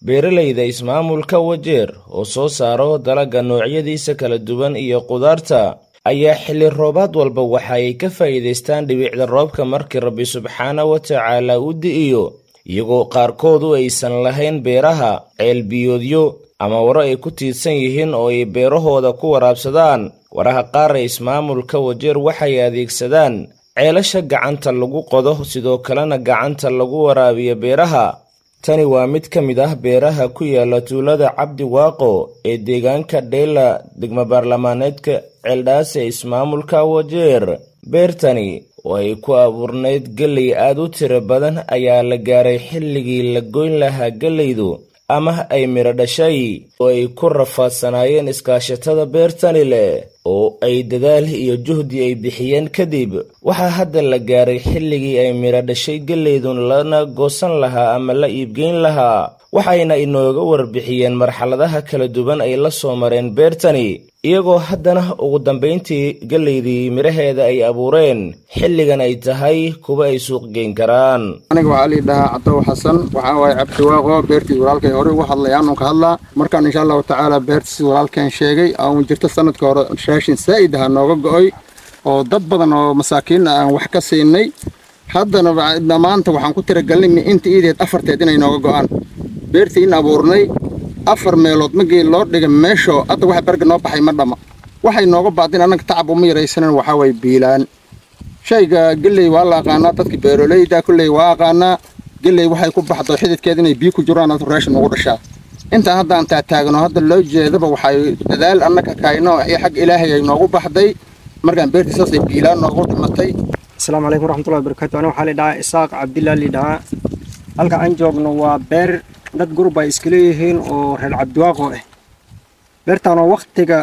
beeralayda ismaamulka wajeer oo soo saaro dalagga noocyadiisa kala duwan iyo qudaarta ayaa xilli roobaad walba waxa ay ka faa'iidaystaan dhibicda roobka markii rabbi subxaana wa tacaala u di'iyo iyagoo qaarkoodu aysan lahayn beeraha ceelbiyoodyo ama waro ay ku tiidsan yihiin oo ay beerahooda ku waraabsadaan waraha qaar ee ismaamulka wajeer waxay adeegsadaan ceelasha gacanta lagu qodo sidoo kalena gacanta lagu waraabiyo beeraha tani waa mid ka mid ah beeraha ku yaala tuulada cabdi waaqo ee deegaanka dheyla degmo baarlamaaneedka ceeldhaas ee ismaamulka wajeer beertani oo ay ku abuurnayd gelley aad u tiro badan ayaa la gaaray xilligii la goyn lahaa gellaydu ama ay midho dhashay oo ay ku rafaadsanaayeen iskaashatada beertani leh oo ay dadaal iyo juhdi ay bixiyeen kadib waxaa hadda la gaaray xilligii ay midho dhashay gellaydun lana goosan lahaa ama la iibgeyn lahaa waxayna inooga warbixiyeen marxaladaha kala duwan ay la soo mareen beertani iyagoo haddana ugu dambayntii gellaydii midhaheeda ay abuureen xilligan ay tahay kuwa ay suuq geyn karaan aniga waxaa lii dhahaa cadow xasan waxaa waaye cabdiwaaqo beertii walaalkay horey uga hadlay aanun ka hadlaa markaan insha allahu tacaala beertiisi walaalkeen sheegay aan jirto sanadka hore raashin saa'id aha nooga go'oy oo dad badan oo masaakiin aan wax ka siinay haddana maanta waxaan ku tiragelinay inta iideed afarteed inay nooga go'aan beertii in abuurnay afar meelood magii loo dhigay meeshoo hadda waxa berga noo baxay ma dhama waxay nooga baadin annaga tacab uma yaraysanan waxaa waye biilaan shayga gelley waa la aqaanaa dadka beeroleyda kulley waa aqaanaa gelley waxay ku baxdo xididkeed inay biyo ku jiraan ad raashin ugu dhashaa intaan hadda aan taataagno hadda loo jeedaba waxay dadaal annaga kayno iyo xag ilaahay ay noogu baxday markaan beertii saasay biilaan noogu dhimatay asalaamu calaykum waraxmatullahi wabarakatu aniga waxaa lidhahaa isaaq cabdillah lidhahaa halka aan joogno waa beer dad gurub ay iska leeyihiin oo reer cabdiwaaqo ah beertaanoo wakhtiga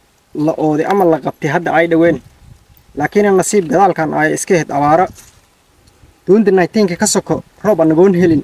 la ooday ama la qabtay hadda ay dhoween laakiin nasiib gadaalkan ay iska ahayd abaaro duunta nayteenka ka soko roob anagoon helin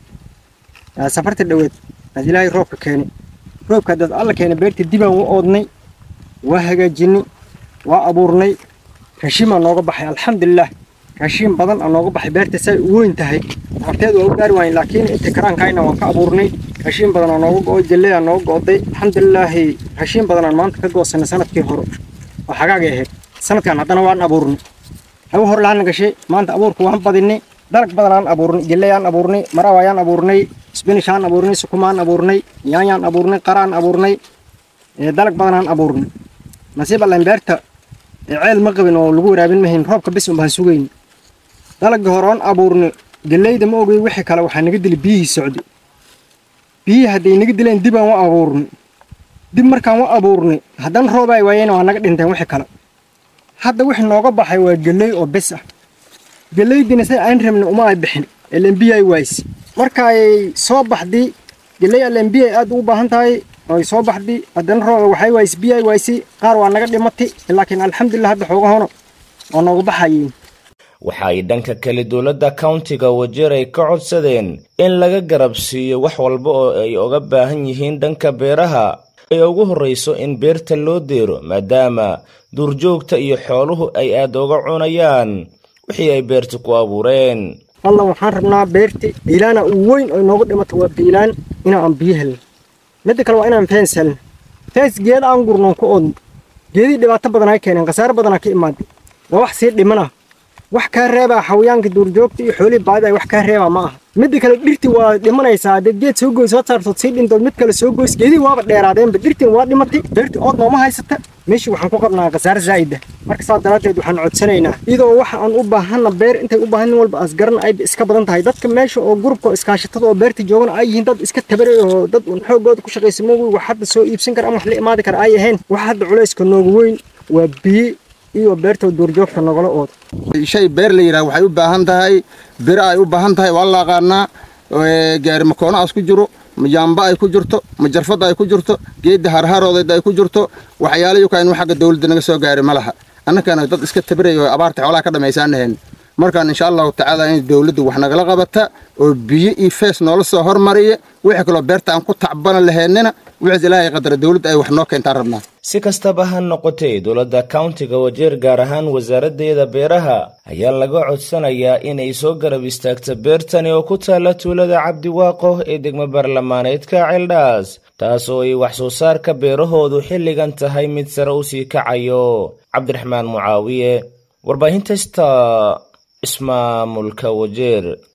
safarta dhoweed aad ilaahay roobka keeni roobka dad alla keena beertii dibaan u oodnay waa hagaajinay waa abuurnay raashimaa nooga baxay alxamdulilah raashiin badan aa nooga baxay beerta say u weyn tahay horteed waa u gaari waayen laakiin inta karaankayna waan ka abuurnay raashiin badan aa nooga go'oy jalley aa nooga go'day alxamdulilaahi raashiin badan aan maanta ka goosanay sanadkii hore oo xagaagay ahayd sanadkan haddana waan abuurnay hagu hor laana gashay maanta abuurka waan badinay dalag badan aan abuurnay jalley aan abuurnay maraw ayaan abuurnay spinish aan abuurnay sukumaan abuurnay yaanyaan abuurnay qaraan abuurnay dalag badan aan abuurnay nasiib allan beerta ceel ma qabin oo lagu waraabin mahayn roobka bis un baan sugayn dalagii hore oon abuurnay gellayda ma ogay wixii kale waxaa naga dili biyihii socday biyihii hadday naga dileen dibaan wa abuurnay dib markaan wa abuurnay haddana roob ay waayeen waa naga dhinteen wixii kale hadda wixii nooga baxay waa gelley oo bes ah gellaydina say aan rabnay uma ay bixin elenbiya ay waayse marka ay soo baxday gelley elenbiya aad ugu baahan tahay ay soo baxday haddana roob waxay waayse biyo ay waayse qaar waa naga dhimatay laakiin alxamdulilah hadda xoogahono waa nooga baxayeen waxa ay dhanka kale dowladda countiga wajeer ay ka codsadeen in laga garab siiyo wax walba oo ay oga baahan yihiin dhanka beeraha ay ugu horrayso in beerta loo deero maadaama duurjoogta iyo xooluhu ay aad uga cunayaan wixii ay beerta ku abuureen wallan waxaan rabnaa beerti biilaana u weyn oo inooga dhimato waa biilaan inaan biyo helno midda kale waa inaan feens helno feens geeda aan gurnoon ku oodno geedii dhibaato badan ay keeneen khasaaro badanaa ka imaaday waa wax sii dhimana wax kaa reebaa xawayaanka duurjoogta iyo xoolihii baadida ay wax kaa reebaa ma aha midda kale dhirti waa dhimanaysaa haddaed geed soo goys soo saartood sii dhintood mid kale soo goys geedii waaba dheeraadeenba dhirtiin waa dhimatay beertii ood nooma haysata meeshii waxaan ku qabnaa khasaare zaa'ida marka saas daraaddeed waxaan codsanaynaa iyadoo waxa aan u baahanna beer intay u baahan nin walba asgaran ayba iska badan tahay dadka meesha oo gurubka oo iskaashatada oo beerta joogana ay yihiin dad iska tabaray oo dad un xoogooda ku shaqaysa moogi wax hadda soo iibsan kara ama wax la imaadi kara ay ahayn wax hadda culayska noogu weyn waa biyo iyo beerta duurjoogta nogala ooda shay beer la yidhaha waxay u baahan tahay biro ay u baahan tahay waa la aqaanaa gaari makoonaas ku jiro majaamba ay ku jirto majarfada ay ku jirto geedda harharoodeed ay ku jirto waxyaalayo ka inuu xagga dawladda naga soo gaari ma laha annakana dad iska tabiray oo abaarta xoolaha ka dhammaysaanahayn markaan insha allahu tacaala in dowladda wax nagala qabata oo biyo iyo fees noola soo hormariya wixii kaloo beerta aan ku tacbana laheynina wixiis ilaahay qadara dowladda ay wax noo keentaan rabnaa si kastaba ha noqotee dowladda kauntiga wajeer gaar ahaan wasaaraddeeda beeraha ayaa laga codsanayaa inay soo garab istaagto beertani oo ku taalla tuulada cabdiwaaqo ee degmo baarlamaaneedka ceeldhaas taas oo ay wax soo saarka beerahoodu xilligan tahay mid sare u sii kacayo cabdiraxmaan mucaawiye warbaahinta sta ismaamulka wajeer